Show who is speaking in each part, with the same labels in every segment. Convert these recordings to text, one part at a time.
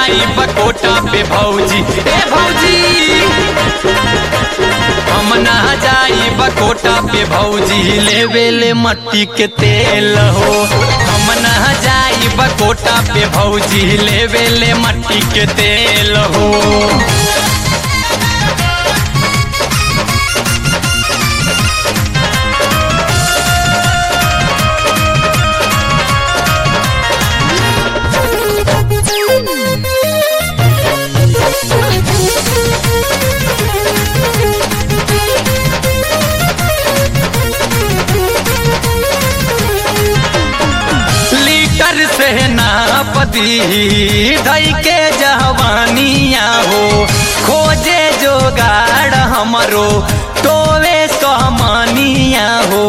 Speaker 1: जाई बकोटा पे भौजी ए भौजी हम ना जाई बकोटा पे भौजी लेवे ले मट्टी के तेल हो हम ना जाई बकोटा पे भौजी लेवे ले मट्टी के तेल हो लीटर से नापदी धई के जवानिया हो खोजे जोगाड़ हमरो टोवे सहमानिया हो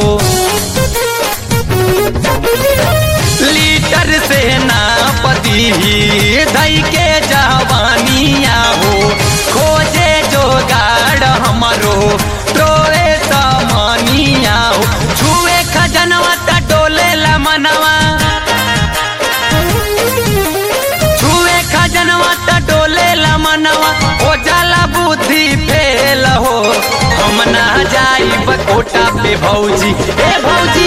Speaker 1: लीटर से नापदी धई के जवानिया हो खोजे जोगाड़ हमरो टोवे सहमानिया हो छुए खजनवा त डोले ला मनवा छुए खजनवा त डोले ला मनवा ओ जाला बुद्धि फेल हो हम ना जाई बकोटा पे भौजी ए भौजी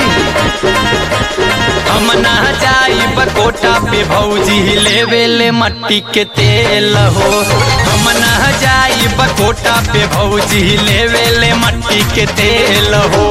Speaker 1: हम ना जाई बकोटा पे भौजी लेवे ले मट्टी के तेल हो हम ना जाई बकोटा पे भौजी लेवे ले मट्टी के तेल हो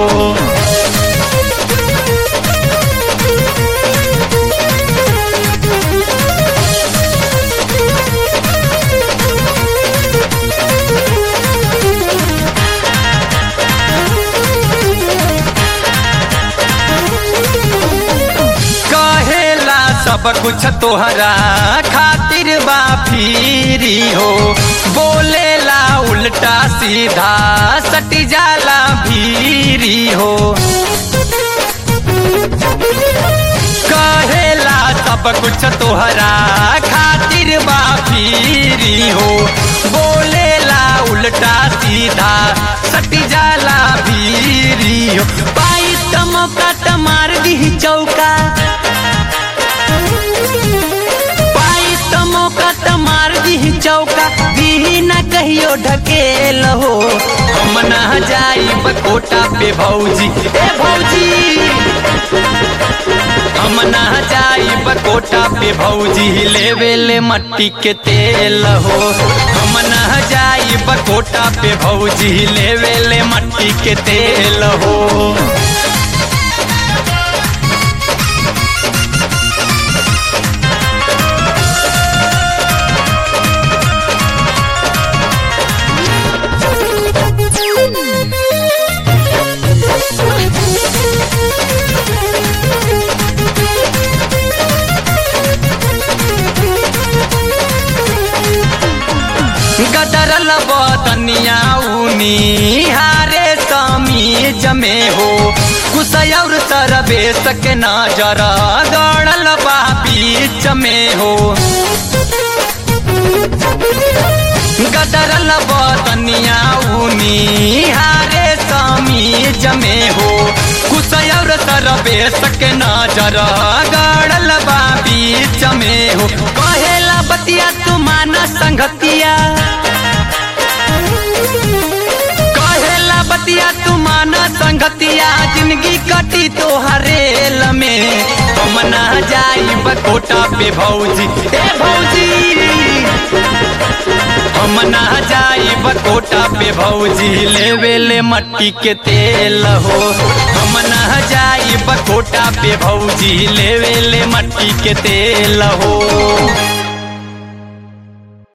Speaker 1: कहेला सब कुछ तोहरा खातिर बा फिरी हो बोलेला उल्टा सीधा सटी जाला भीरी हो कहेला सब कुछ तोहरा खातिर बा फिरी हो बोलेला उल्टा सीधा सटी जाला भीरी हो पाई त मौका त मार दी चौका पाई त मौका त मार दी चौका दी न कहियो ढकेल हो हम ना जाई बकोटा पे भौजी ए भौजी हम ना जाई बकोटा पे भौजी लेवे ले मट्टी के तेल हो हम ना जाई बकोटा पे भौजी लेवे ले मट्टी के तेल हो गदरल बदनिया ऊनी हारे समीज में हो कुसयौर सरबे सक नजर गड़ल बा बीच में हो गदरल बदनिया ऊनी हारे समीज में हो कुसयौर सरबे सक नजर गड़ल बा बीच में हो कहेला बतिया तू माना संगतिया कहेला बतिया तू माना संगतिया जिंदगी कटी तो हरेल में हम ना जाई बकोटा पे भौजी ए भौजी हम ना जाई बकोटा पे भौजी लेवे ले मट्टी के तेल हो हम ना जाई बकोटा पे भौजी लेवे ले मट्टी के तेल हो